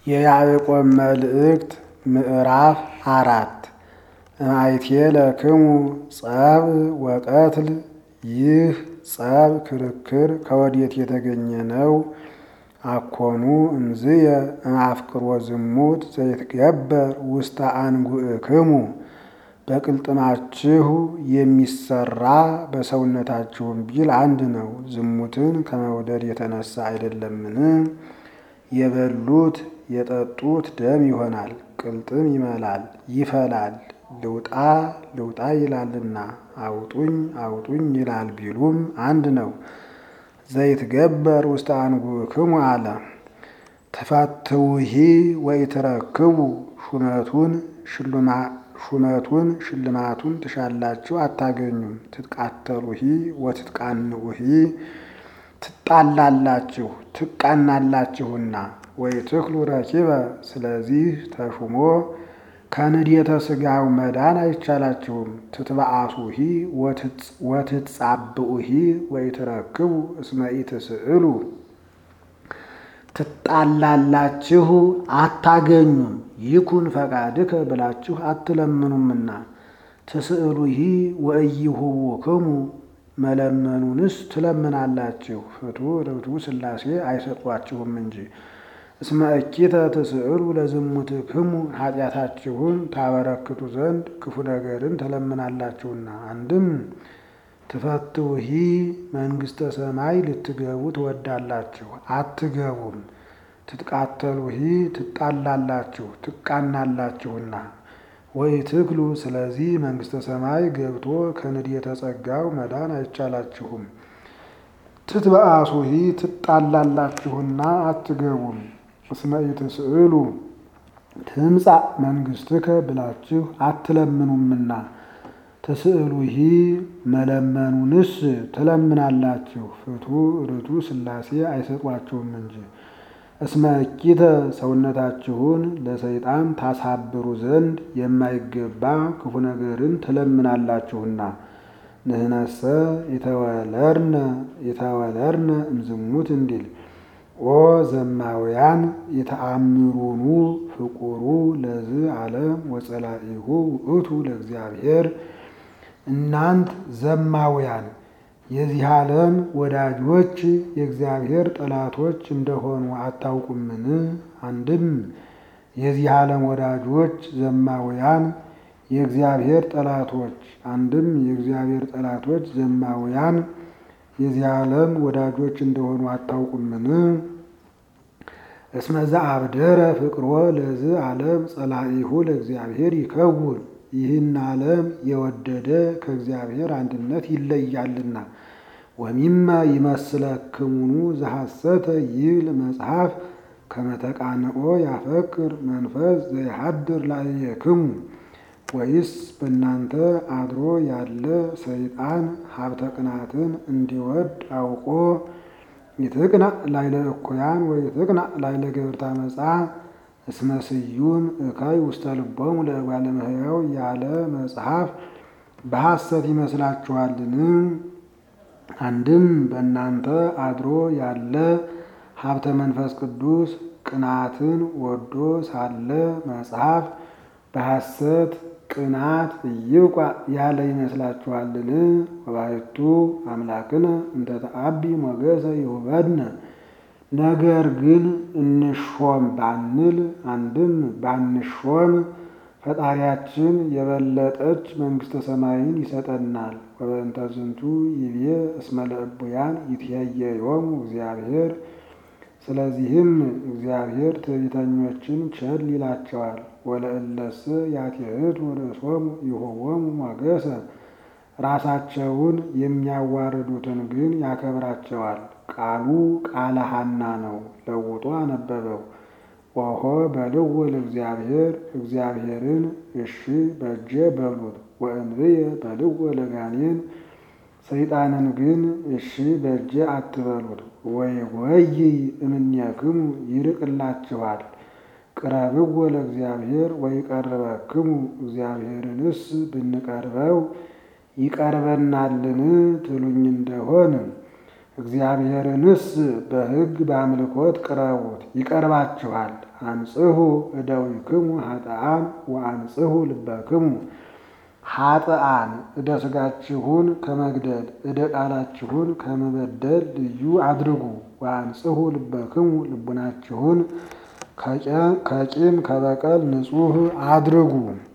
የያዕቆብ መልእክት ምዕራፍ አራት እምአይቴ ለክሙ ጸብ ወቀትል ይህ ጸብ ክርክር ከወዴት የተገኘ ነው? አኮኑ እምዝየ እምአፍቅሮ ዝሙት ዘይትገበር ውስተ አንጉእክሙ በቅልጥማችሁ የሚሰራ በሰውነታችሁም ቢል አንድ ነው። ዝሙትን ከመውደድ የተነሳ አይደለምን? የበሉት የጠጡት ደም ይሆናል፣ ቅልጥም ይመላል ይፈላል። ልውጣ ልውጣ ይላልና አውጡኝ አውጡኝ ይላል ቢሉም አንድ ነው። ዘይትገበር ውስተ አንጉእክሙ አለ። ተፋትውሂ ወኢትረክቡ ሹመቱን ሹመቱን ሽልማቱን ትሻላችሁ አታገኙም። ትትቃተሉሂ ወትትቃንኡሂ ትጣላላችሁ ትቃናላችሁና ወይትክሉ ረኪበ ስለዚህ ተሹሞ ከንዴተ ሥጋው መዳን አይቻላችሁም። ትትበአሱሂ ወትትጻብኡሂ ወይትረክቡ እስመ ኢትስእሉ ትጣላላችሁ አታገኙም። ይኩን ፈቃድከ ብላችሁ አትለምኑምና ትስእሉሂ ወኢይሁቡክሙ መለመኑንስ ትለምናላችሁ። ፍቱሕ ርቱዕ ሥላሴ አይሰጧችሁም እንጂ እስመ እኪተ ትስእሉ ለዝሙትክሙ ኃጢአታችሁን ታበረክቱ ዘንድ ክፉ ነገርን ትለምናላችሁና። አንድም ትፈትውሂ መንግሥተ ሰማይ ልትገቡ ትወዳላችሁ አትገቡም። ትትቃተሉሂ ትጣላላችሁ ትቃናላችሁና ወኢትክሉ ስለዚህ መንግሥተ ሰማይ ገብቶ ከንዴተ ጸጋው መዳን አይቻላችሁም። ትትበአሱሂ ትጣላላችሁና አትገቡም። እስመ ኢትስእሉ ትምጻእ መንግሥትከ ብላችሁ አትለምኑምና ትስእሉሂ መለመኑንስ ትለምናላችሁ። ፍቱሕ ርቱዕ ሥላሴ አይሰጧችሁም እንጂ እስመ እኪተ ሰውነታችሁን ለሰይጣን ታሳብሩ ዘንድ የማይገባ ክፉ ነገርን ትለምናላችሁና። ንህነሰ የተወለርነ የተወለርነ እምዝሙት እንዲል ኦ ዘማውያን የተአምሩኑ ፍቁሩ ለዝ ዓለም ወጸላኢሁ ውእቱ ለእግዚአብሔር እናንት ዘማውያን የዚህ ዓለም ወዳጆች የእግዚአብሔር ጠላቶች እንደሆኑ አታውቁምን? አንድም የዚህ ዓለም ወዳጆች ዘማውያን የእግዚአብሔር ጠላቶች፣ አንድም የእግዚአብሔር ጠላቶች ዘማውያን የዚህ ዓለም ወዳጆች እንደሆኑ አታውቁምን? እስመ ዘአብደረ ፍቅሮ ለዝ ዓለም ጸላኢሁ ለእግዚአብሔር ይከውን ይህን ዓለም የወደደ ከእግዚአብሔር አንድነት ይለያልና። ወሚመ ይመስለክሙኑ ዘሐሰተ ይብል መጽሐፍ ከመተቃንኦ ያፈቅር መንፈስ ዘይሃድር ላዕሌክሙ ወይስ በእናንተ አድሮ ያለ ሰይጣን ሀብተ ቅናትን እንዲወድ አውቆ ይትቅናእ ላዕለ እኩያን ወይትቅናእ ላዕለ ገበርተ ዓመፃ እስመ ስዩም እካይ ውስተ ልቦሙ ለእጓለ እመሕያው ያለ መጽሐፍ በሐሰት ይመስላችኋልን? አንድም በእናንተ አድሮ ያለ ሀብተ መንፈስ ቅዱስ ቅናትን ወዶ ሳለ መጽሐፍ በሐሰት ቅናት እይብቋ ያለ ይመስላችኋልን? ወባሕቱ አምላክነ እንተ ተአቢ ሞገሰ ይሁበድነ ነገር ግን እንሾም ባንል አንድም ባንሾም ፈጣሪያችን የበለጠች መንግሥተ ሰማይን ይሰጠናል። ወበእንተ ዝንቱ ይቤ እስመ ለእቡያን ይትሄየዮሙ እግዚአብሔር ስለዚህም እግዚአብሔር ትዕቢተኞችን ቸል ይላቸዋል። ወለእለሰ ያትሕቱ ርእሶሙ ይሁቦሙ ሞገሰ ራሳቸውን የሚያዋርዱትን ግን ያከብራቸዋል። ቃሉ ቃለ ሐና ነው፣ ለውጦ አነበበው። ኦሆ በልዎ ለእግዚአብሔር እግዚአብሔርን እሺ በእጄ በሉት። ወእንብየ በልዎ ለጋኔን ሰይጣንን ግን እሺ በእጄ አትበሉት። ወይ ወይ እምኔክሙ ይርቅላችኋል። ቅረብዎ ለእግዚአብሔር ወይ ቀርበክሙ እግዚአብሔርንስ ብንቀርበው ይቀርበናልን ትሉኝ እንደሆን እግዚአብሔርንስ በሕግ በአምልኮት ቅረቡት ይቀርባችኋል። አንጽሁ እደዊክሙ ኃጥአን ወአንጽሁ ልበክሙ ኃጥአን እደ ሥጋችሁን ከመግደል እደ ቃላችሁን ከመበደል ልዩ አድርጉ። ወአንጽሁ ልበክሙ ልቡናችሁን ከቂም ከበቀል ንጹሕ አድርጉ።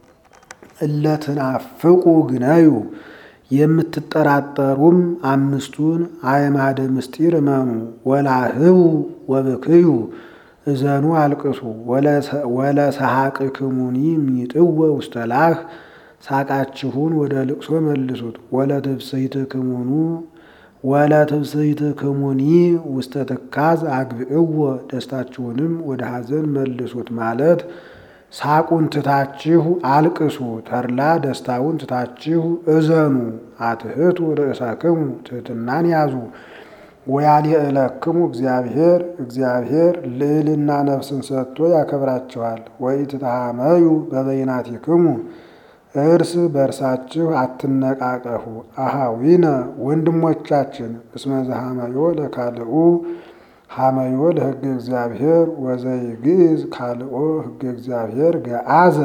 እለትናፍቁ ግነዩ የምትጠራጠሩም አምስቱን አዕማደ ምስጢር እመኑ። ወላህቡ ወብክዩ እዘኑ አልቅሱ። ወለሰሐቅክሙኒ ሚጥወ ውስተ ላህ ሳቃችሁን ወደ ልቅሶ መልሱት። ወለትብስይትክሙኑ ወለትብስይትክሙኒ ውስተ ትካዝ አግብእዎ ደስታችሁንም ወደ ሐዘን መልሱት ማለት ሳቁን ትታችሁ አልቅሱ፣ ተድላ ደስታውን ትታችሁ እዘኑ። አትህቱ ርእሰክሙ ትሕትናን ያዙ። ወያልየእለክሙ እግዚአብሔር እግዚአብሔር ልዕልና ነፍስን ሰጥቶ ያከብራችኋል። ወኢትትሃመዩ በበይናቲክሙ እርስ በእርሳችሁ አትነቃቀፉ። አሃዊነ ወንድሞቻችን እስመ ዘሃመዮ ለካልኡ ሃመዮ ለሕገ እግዚአብሔር ወዘይግዕዝ ካልኦ ሕገ እግዚአብሔር ገአዘ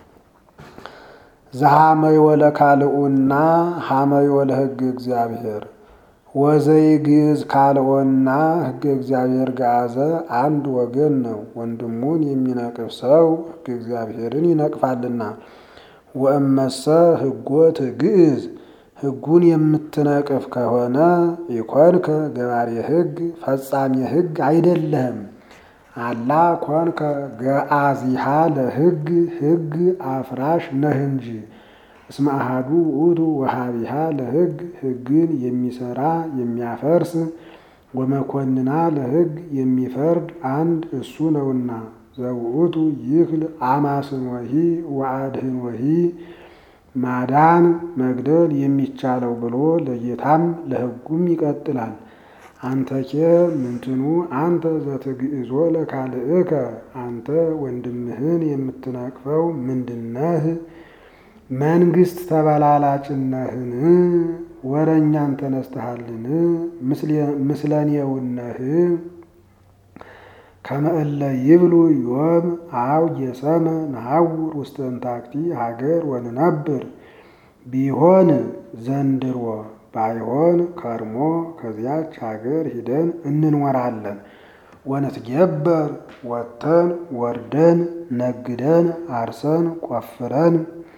ዘሃመዮ ለካልኡና ሃመዮ ለሕገ እግዚአብሔር ወዘይግዕዝ ካልኦና ሕገ እግዚአብሔር ገአዘ አንድ ወገን ነው። ወንድሙን የሚነቅፍ ሰው ሕገ እግዚአብሔርን ይነቅፋልና። ወእመሰ ሕጎ ትግዕዝ ሕጉን የምትነቅፍ ከሆነ ኢኮንከ ገባሬ ሕግ ፈጻሜ ሕግ አይደለህም። አላ ኮንከ ገአዚሃ ለሕግ ሕግ አፍራሽ ነህ እንጂ። እስመ አሐዱ ውእቱ ወሃቢሃ ለሕግ ሕግን የሚሰራ የሚያፈርስ ወመኮንና ለሕግ የሚፈርድ አንድ እሱ ነውና። ዘውእቱ ይክል አማስንወሂ ወአድህንወሂ ማዳን መግደል የሚቻለው ብሎ ለጌታም ለሕጉም ይቀጥላል። አንተኬ ምንትኑ አንተ ዘትግዕዞ ለካልእከ አንተ ወንድምህን የምትነቅፈው ምንድነህ? መንግስት ተበላላጭነህን? ወረኛን ተነስተሃልን? ምስለኔውነህ ከመእለ ይብሉ ዮም አው የሰመ ነሐውር ውስተ እንታክቲ ሀገር ወንነብር ቢሆን ዘንድሮ ባይሆን ከርሞ ከዚያች ሀገር ሂደን እንኖራለን። ወንትጌበር ወጥተን ወርደን ነግደን አርሰን ቆፍረን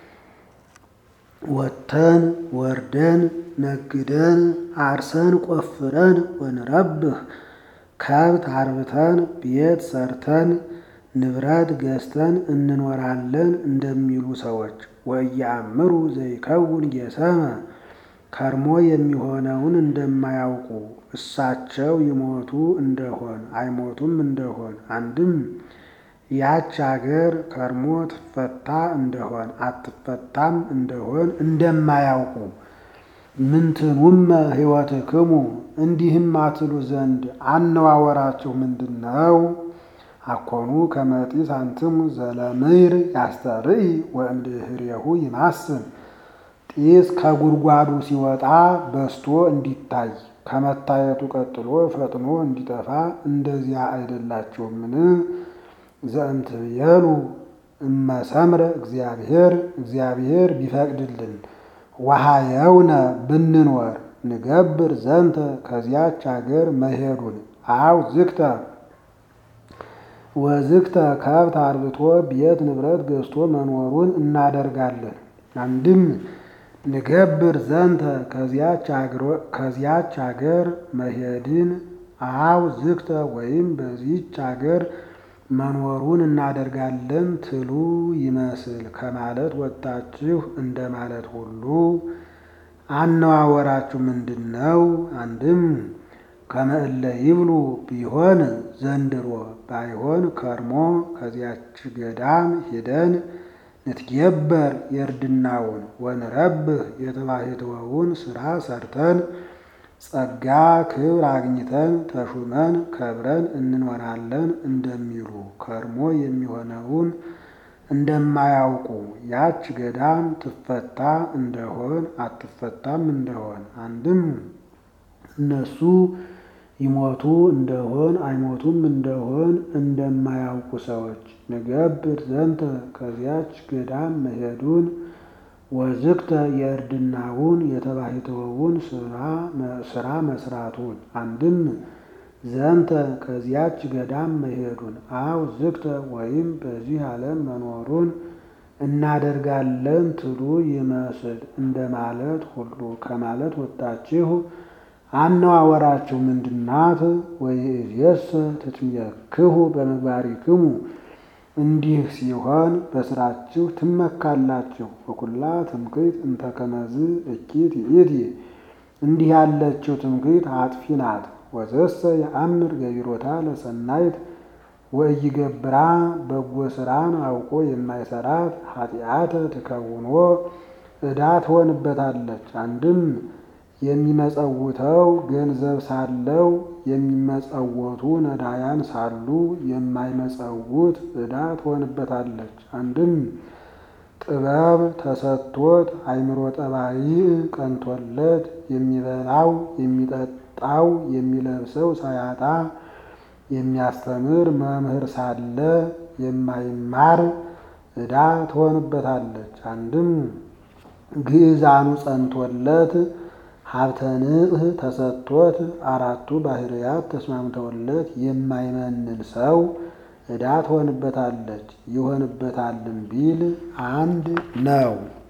ወጥተን ወርደን ነግደን አርሰን ቆፍረን ወንረብህ ከብት አርብተን ቤት ሰርተን ንብረት ገዝተን እንኖራለን እንደሚሉ ሰዎች ወእያእምሩ ዘይከውን ጌሰመ ከርሞ የሚሆነውን እንደማያውቁ እሳቸው ይሞቱ እንደሆን አይሞቱም እንደሆን አንድም ያች አገር ከርሞ ትፈታ እንደሆን አትፈታም እንደሆን እንደማያውቁ ምንትኑመ ሕይወትክሙ እንዲህም አትሉ ዘንድ አነዋወራችሁ ምንድን ነው? አኮኑ ከመጢስ አንትሙ ዘለምይር ያስተርኢ ወእምድኅሬሁ ይማስን ጢስ ከጉድጓዱ ሲወጣ በስቶ እንዲታይ ከመታየቱ ቀጥሎ ፈጥኖ እንዲጠፋ እንደዚያ አይደላችሁምን? ዘእምትቤሉ እመሰምረ እግዚአብሔር እግዚአብሔር ቢፈቅድልን ወሃየውነ ብንኖር ንገብር ዘንተ ከዚያች አገር መሄዱን አው ዝግተ ወዝግተ ከብት አርብቶ ቤት ንብረት ገዝቶ መኖሩን እናደርጋለን። አንድም ንገብር ዘንተ ከዚያች አገር መሄድን አው ዝግተ ወይም በዚች አገር መኖሩን እናደርጋለን ትሉ ይመስል ከማለት ወጥታችሁ እንደማለት ሁሉ አነዋወራችሁ ምንድን ነው? አንድም ከመእለ ይብሉ ቢሆን ዘንድሮ ባይሆን ከርሞ ከዚያች ገዳም ሂደን ንትጌበር የእርድናውን ወንረብህ የተባሕትወውን ስራ ሰርተን ጸጋ ክብር አግኝተን ተሹመን ከብረን እንኖራለን እንደሚሉ ከርሞ የሚሆነውን እንደማያውቁ ያች ገዳም ትፈታ እንደሆን አትፈታም እንደሆን አንድም እነሱ ይሞቱ እንደሆን አይሞቱም እንደሆን እንደማያውቁ ሰዎች ንገብር ዘንተ ከዚያች ገዳም መሄዱን ወዝግተ የእርድናውን የተባሕትዎውን ስራ መስራቱን አንድም ዘንተ ከዚያች ገዳም መሄዱን አው ዝግተ ወይም በዚህ ዓለም መኖሩን እናደርጋለን ትሉ ይመስል እንደማለት ሁሉ ከማለት ወጣችሁ አነዋወራችሁ ምንድናት? ወይእዜሰ ትትመክሁ በምግባሪክሙ እንዲህ ሲሆን በስራችሁ ትመካላችሁ። ወኩላ ትምክህት እንተ ከመዝ እኪት ይእቲ እንዲህ ያለችው ትምክህት አጥፊ ናት። ወዘሰ የአምር ገቢሮታ ለሰናይት ወኢይገብራ በጎ ስራን አውቆ የማይሰራት ኃጢአተ ትከውኖ ዕዳ ትሆንበታለች። አንድም የሚመጸውተው ገንዘብ ሳለው የሚመጸወቱ ነዳያን ሳሉ የማይመጸውት ዕዳ ትሆንበታለች። አንድም ጥበብ ተሰጥቶት አእምሮ ጠባይ ቀንቶለት የሚበላው የሚጠጣው የሚለብሰው ሳያጣ የሚያስተምር መምህር ሳለ የማይማር ዕዳ ትሆንበታለች። አንድም ግዕዛኑ ጸንቶለት ሀብተ ንጽሕ ተሰጥቶት አራቱ ባህርያት ተስማምተውለት የማይመንን ሰው ዕዳ ትሆንበታለች። ይሆንበታልም ቢል አንድ ነው።